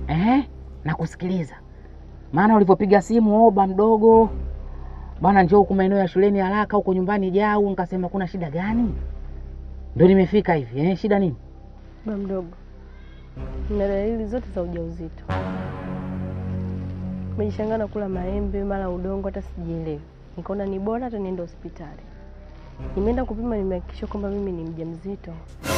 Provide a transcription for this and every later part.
Ehe, nakusikiliza. Maana ulivyopiga simu oba mdogo bwana, njoo huku maeneo ya shuleni haraka, huko nyumbani jau. Nikasema kuna shida gani? Ndio nimefika hivi. Eh, shida nini? Ba mdogo, nina dalili zote za ujauzito. Nimejishangaa na kula maembe mara udongo, hata sijielewi. Nikaona ni bora hata niende hospitali. Nimeenda kupima, nimehakikisha kwamba mimi ni mjamzito,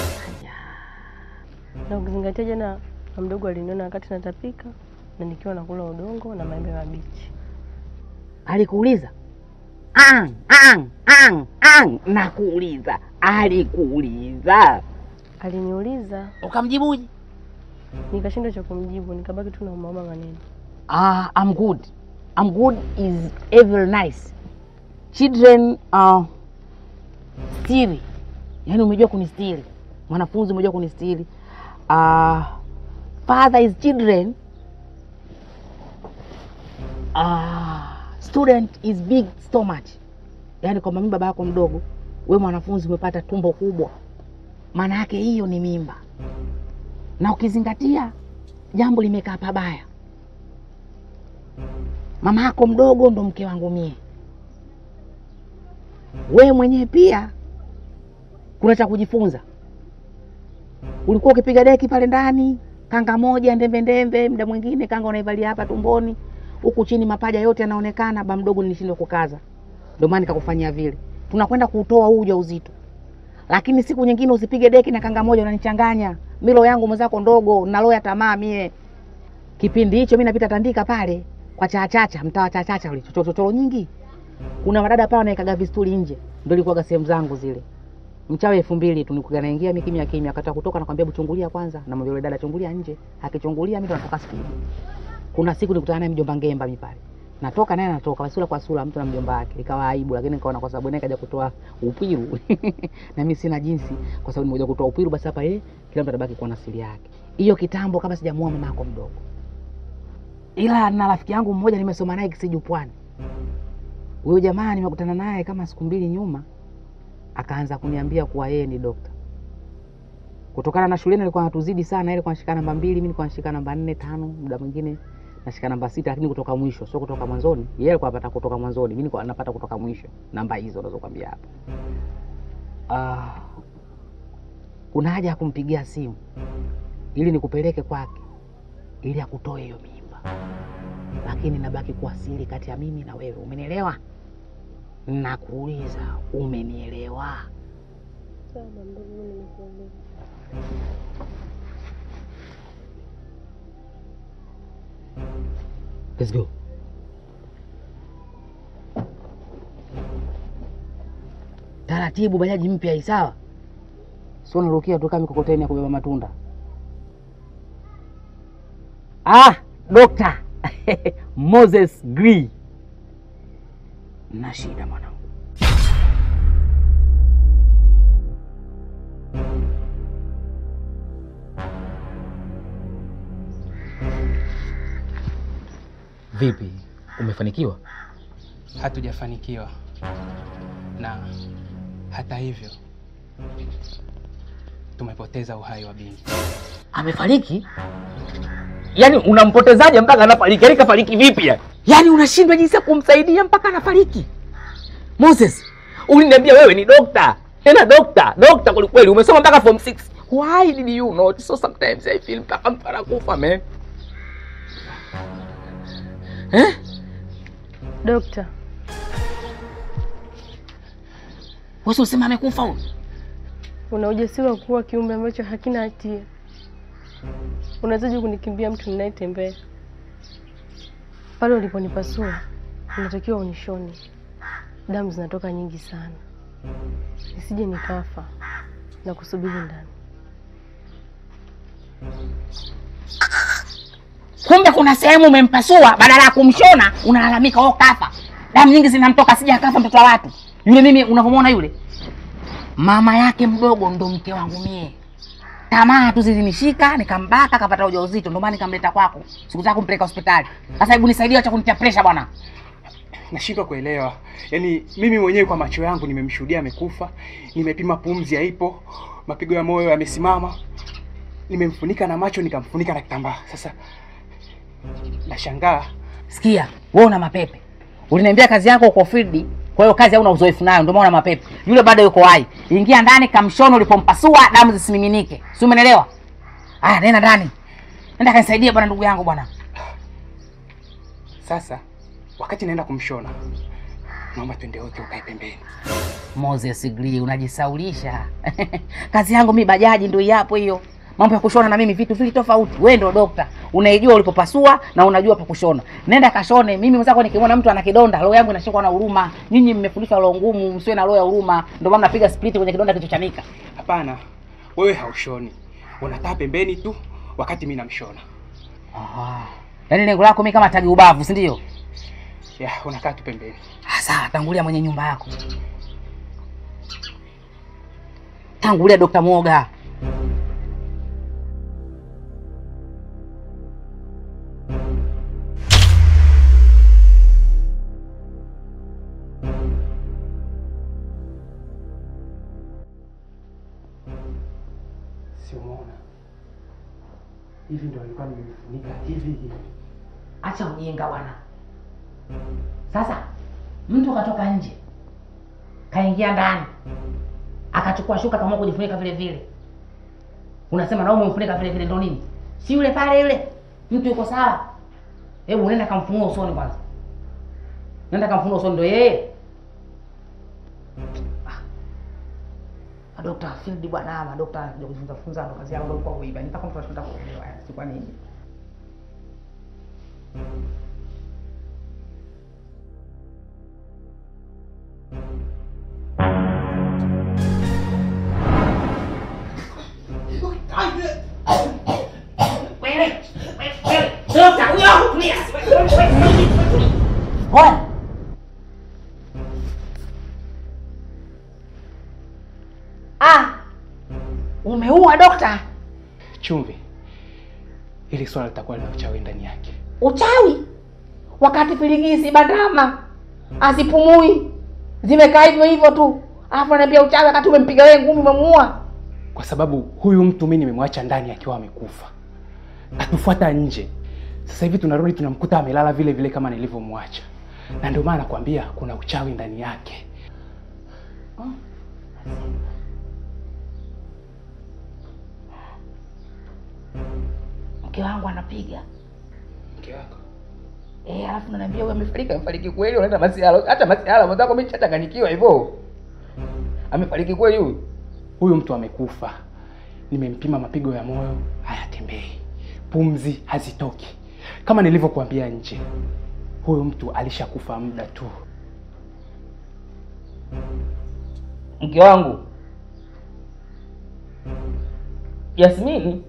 na ukizingatia jana ba mdogo aliniona wakati natapika na nikiwa nakula udongo na maembe mabichi. Alikuuliza? Ang, ang, ang, ang. Nakuuliza, alikuuliza? Aliniuliza, Ukamjibuje? nikashindwa cha kumjibu, nikabaki tu naumauma maneno. Ah, I'm good. I'm good is very nice. Children uh, stiri. Yaani umejua kunistiri. Mwanafunzi umejua kunistiri. Uh, father is children. Uh, student is big stomach. Yaani kwamba mimi baba yako mdogo, we mwanafunzi umepata tumbo kubwa. Maana yake hiyo ni mimba. Na ukizingatia jambo limekaa pabaya mama yako mdogo ndo mke wangu mie. We mwenyewe pia kuna cha kujifunza. Ulikuwa ukipiga deki pale ndani, kanga moja ndembe ndembe, muda mwingine kanga unaivalia hapa tumboni, huku chini mapaja yote yanaonekana. Ba mdogo, nilishindwa kukaza, ndio maana nikakufanyia vile. Tunakwenda kuutoa huu ujauzito, lakini siku nyingine usipige deki na kanga moja, unanichanganya milo yangu mwenzako ndogo, naloya tamaa mie. Kipindi hicho mi napita Tandika pale kwa chachacha, mtaa wa chachacha ule chochochoro nyingi. Kuna madada pale wanaekaga vistuli nje, ndio ilikuwaga sehemu zangu zile. Mchawi elfu mbili tu nikuga naingia mimi kimya kimya, akataka kutoka nakwambia hebu chungulia kwanza, na yule dada chungulia nje. Akichungulia mimi ndo natoka spidi. Kuna siku nikutana naye mjomba Ngemba mimi pale. Natoka naye anatoka sura kwa sura mtu na mjomba wake. Ikawa aibu lakini nikaona kwa sababu naye kaja kutoa upiru. na mimi sina jinsi kwa sababu nimekuja kutoa upiru basi hapa eh kila mtu atabaki kuwa na siri yake. Hiyo kitambo kama sijamuoa mama yako mdogo ila na rafiki yangu mmoja nimesoma naye Kisiju Pwani. Huyo jamaa nimekutana naye kama siku mbili nyuma, akaanza kuniambia kuwa yeye ni dokta. Kutokana na shuleni alikuwa anatuzidi sana, yeye alikuwa anashika namba mbili, mimi nilikuwa nashika namba nne tano, muda mwingine nashika namba sita, lakini kutoka mwisho, sio kutoka mwanzoni. Yeye alikuwa anapata kutoka mwanzoni, mimi nilikuwa napata kutoka mwisho, namba hizo unazokwambia hapa. Ah, kuna haja ya kumpigia simu ili nikupeleke kwake ili akutoe hiyo mimba, lakini nabaki kuwa siri kati ya mimi na wewe. Umenielewa? Nakuuliza, umenielewa? Sawa ba mdogo, mimi nimekuelewa. Let's go. Taratibu, bajaji mpya hii, sawa? Sio narukia tu kama mikokoteni ya kubeba matunda. Ah, Dokta Moses Gri, na shida mwanangu. Vipi, umefanikiwa? Hatujafanikiwa, na hata hivyo tumepoteza uhai wa binti. Amefariki? Yaani unampotezaje mpaka anafariki? Yaani kafariki vipi yani? Yaani unashindwa jinsi ya kumsaidia mpaka anafariki? Moses, uliniambia wewe ni dokta, tena dokta, dokta kwelikweli, umesoma mpaka form 6. Why did you not? So sometimes I feel mpaka mtu anakufa man. Eh? Dokta, Wewe usema amekufa huyu? una ujasiri wa kuua kiumbe ambacho hakina hatia? Unawezaje kunikimbia mtu ninayetembea? Pale uliponipasua unatakiwa unishone, damu zinatoka nyingi sana, nisije nikafa na kusubiri ndani. Kumbe kuna sehemu umempasua, badala ya kumshona unalalamika oh, kafa, damu nyingi zinamtoka, sija kafa mtoto wa watu. Yule mimi unavyomwona yule, mama yake mdogo ndo mke wangu mie. Tamaa tu zilinishika, nikambaka, akapata ujauzito, ndo maana nikamleta kwako. Sikutaka kumpeleka hospitali. Sasa hebu nisaidie, acha kunitia pressure bwana. Nashindwa kuelewa, yaani mimi mwenyewe kwa macho yangu nimemshuhudia amekufa, nimepima pumzi haipo, mapigo ya moyo yamesimama, nimemfunika na macho nikamfunika na kitambaa. Sasa Nashangaa Sikia, wewe una mapepe. Uliniambia kazi yako uko field, kwa hiyo kazi hauna uzoefu nayo, ndio maana una mapepe. Yule bado yuko hai. Ingia ndani kamshono ulipompasua damu zisimiminike. Si umeelewa? Aya, nenda ndani. Nenda kanisaidie bwana ndugu yangu bwana. sasa, wakati naenda kumshona, naomba twende wote ukae pembeni. Moses Glee, unajisaulisha. kazi yangu mi bajaji ndio yapo hiyo. Mambo ya kushona na mimi vitu vili tofauti. Wewe ndio dokta, unaijua ulipopasua na unajua pa kushona. Nenda kashone. Mimi mwenzako nikimwona mtu ana kidonda, roho yangu inashikwa na huruma. Nyinyi mmefundishwa roho ngumu, msiwe na roho ya huruma. Ndio maana napiga split kwenye kidonda kilichochanika. Hapana, wewe haushoni, unakaa pembeni tu wakati mimi namshona. Aha. Yaani lengo lako mimi kama tagi ubavu, si ndio? Ya, unakaa tu pembeni. Ah, sawa, tangulia mwenye nyumba yako. Tangulia Dr. Mwoga. Si umeona? Hivi ndio alikuwa nimefunika hivi hivi. Acha ujinga bwana. Sasa mtu katoka nje kaingia ndani akachukua shuka kama kujifunika vile vile, unasema na wewe umemfunika vile vile, ndo nini? Si yule pale yule mtu yuko sawa? Hebu nenda kamfunua usoni kwanza, nenda kamfunua usoni, ndo yeye. Ah, Dr. Field bwana, madokta ndio kujifunza funza, ndo kazi yao, ndio kwa kuiba. Nitaka mtu anashinda kuelewa, si kwa nini? Bwana. Ah. Umeua dokta? Chumvi, ili swala litakuwa lina uchawi ndani yake. Uchawi? Wakati filigisi bandama asipumui zimekaa hivyo hivyo tu, alafu ananiambia uchawi wakati umempiga wewe ngumi umemuua. kwa sababu huyu mtu mimi nimemwacha ndani akiwa amekufa, atufuata nje. Sasa hivi tunarudi tunamkuta amelala vile vile kama nilivyomwacha, na ndio maana nakwambia kuna uchawi ndani yake. Mke wangu anapiga Mke wako eh, alafu ananiambia wewe amefariki. Amefariki kweli? Unaenda masiala, hata masiala mwenzako mimi chachanganyikiwa hivyo. Amefariki kweli huyu? huyu mtu amekufa, nimempima mapigo ya moyo hayatembei, pumzi hazitoki, kama nilivyokuambia nje. Huyu mtu alishakufa muda tu. Mke wangu Yasmini,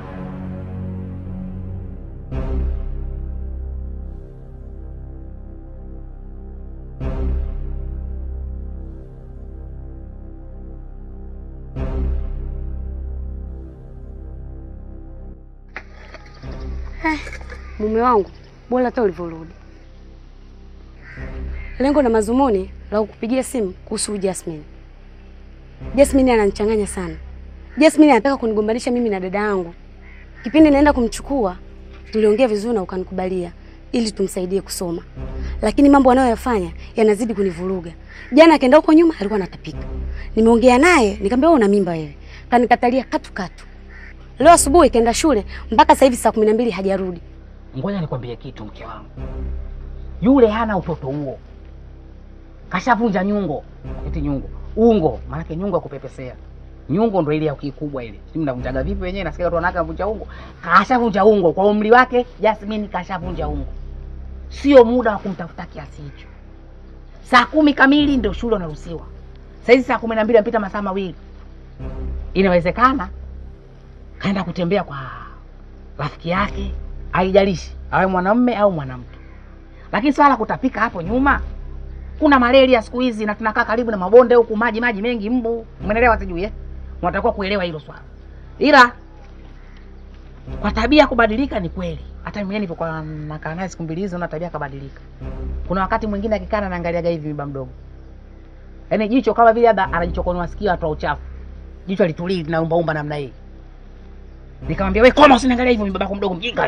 Mume wangu, bora hata ulivyorudi. Lengo na mazumuni la kukupigia simu kuhusu Jasmine. Jasmine ananichanganya sana. Jasmine anataka kunigombanisha mimi na dada yangu. Kipindi naenda kumchukua, tuliongea vizuri na ukanikubalia ili tumsaidie kusoma, lakini mambo anayoyafanya yanazidi kunivuruga. Jana akaenda huko nyuma, alikuwa anatapika. Nimeongea naye nikamwambia, wewe una mimba wewe, kanikatalia katu katu. Leo asubuhi kaenda shule mpaka sasa hivi saa kumi na mbili hajarudi. ngoja nikwambie kitu, mke wangu, yule hana utoto huo, kashavunja nyungo. Eti nyungo, ungo, maanake nyungo ya kupepesea. Nyungo ndo ile ya kikubwa ile, si mnavunjaga vipi wenyewe? Nasikia watu wanaka vunja ungo, kashavunja ungo kwa umri wake. Jasmine kashavunja ungo, sio muda wa kumtafuta kiasi hicho. Saa kumi kamili ndio shule unaruhusiwa. Saizi saa kumi na mbili amepita masaa mawili. Inawezekana kaenda kutembea kwa rafiki yake, haijalishi awe mwanamume au mwanamke. Lakini swala la kutapika hapo nyuma, kuna malaria siku hizi na tunakaa karibu na mabonde huku, maji maji mengi, mbu. Umeelewa? Sijui eh, unatakiwa kuelewa hilo swala, ila kwa tabia kubadilika ni kweli. Hata mimi nilipokuwa nakaa naye siku mbili hizo, na tabia kabadilika. Kuna wakati mwingine akikaa anaangaliaga hivi miba mdogo, yaani jicho kama vile labda anajichokonoa sikio atoa uchafu, jicho litulii linaumbaumba namna hii. Nikamwambia wewe, koma, usiniangalia hivyo, babako mdogo mjinga wewe.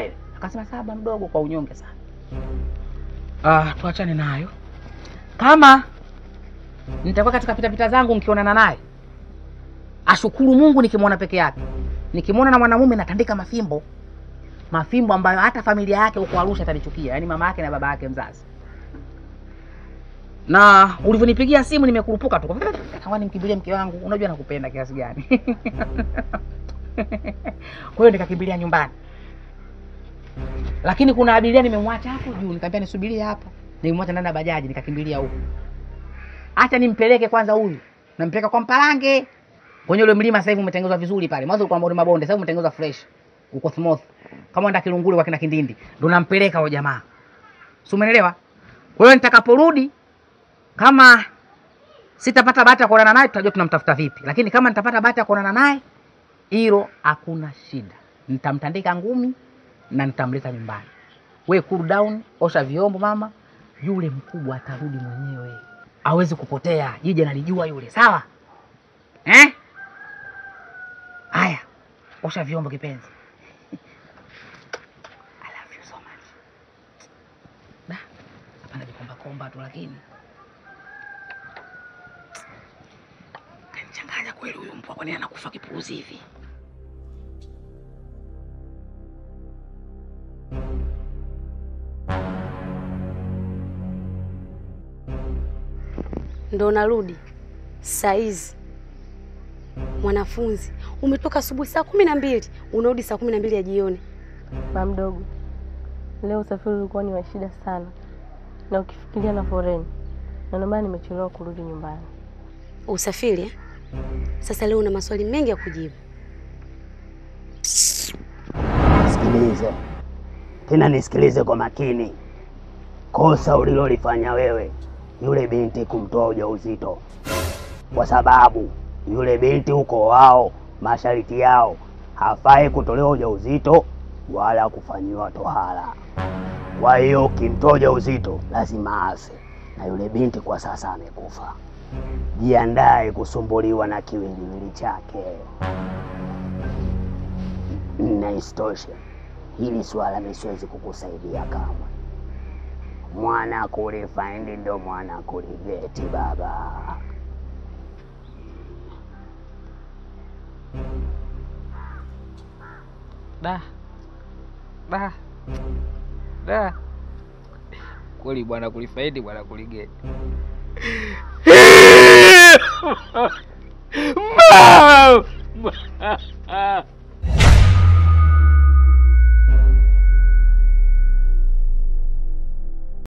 Akasema saba mdogo, kwa unyonge sana. Ah, tuachane nayo. Kama nitakuwa katika pitapita zangu nikionana naye, ashukuru Mungu nikimwona peke yake. Nikimwona na mwanamume natandika mafimbo, mafimbo ambayo hata familia yake huko Arusha atanichukia, yaani mama yake na baba yake mzazi. Na ulivyonipigia simu nimekurupuka tu, kama nimkimbilie mke wangu, unajua nakupenda kiasi gani. Kwa hiyo nikakimbilia nyumbani, lakini kuna abiria nimemwacha hapo juu, nikamwambia nisubirie hapo. Nimemwacha ndani ya bajaji, nikakimbilia huko. Acha nimpeleke kwanza huyu, nampeleka kwa Mpalange kwenye ule mlima. Sasa hivi umetengenezwa vizuri pale, mwanzo ulikuwa mabonde mabonde, sasa hivi umetengenezwa fresh, uko smooth kama enda Kilungule kwa kina Kindindi, ndo nampeleka huyo jamaa, si umeelewa? Kwa hiyo nitakaporudi, kama sitapata bahati ya kuonana naye, tutajua tunamtafuta vipi, lakini kama nitapata bahati ya kuonana naye, hilo hakuna shida, nitamtandika ngumi na nitamleta nyumbani. We cool down, osha vyombo mama, yule mkubwa atarudi mwenyewe, hawezi kupotea. Jiji analijua yule, sawa eh? Haya, osha vyombo kipenzi. I love you so much. Da, hapa najikomba komba tu, lakini kanichanganya kweli huyu mbwa, kwani anakufa kipuuzi hivi? Ndo narudi saa hizi. Mwanafunzi, umetoka asubuhi saa kumi na mbili unarudi saa kumi na mbili ya jioni. Mama mdogo, leo usafiri ulikuwa ni wa shida sana, na ukifikiria na foreni, na ndio maana nimechelewa kurudi nyumbani. Usafiri eh? Sasa leo una maswali mengi ya kujibu. Sikilize tena, nisikilize kwa makini. Kosa ulilolifanya wewe, yule binti kumtoa ujauzito, kwa sababu yule binti huko wao masharti yao hafai kutolewa ujauzito wala kufanyiwa tohara. Kwa hiyo ukimtoa ujauzito lazima afe, na yule binti kwa sasa amekufa. Jiandae kusumbuliwa na kiwiliwili chake. Na isitoshe hili swala mi siwezi kukusaidia kamwe. Mwana kulifaindi ndo mwana kuligeti baba. Da da da, kweli bwana, kulifaidi bwana, kuligeti Mama!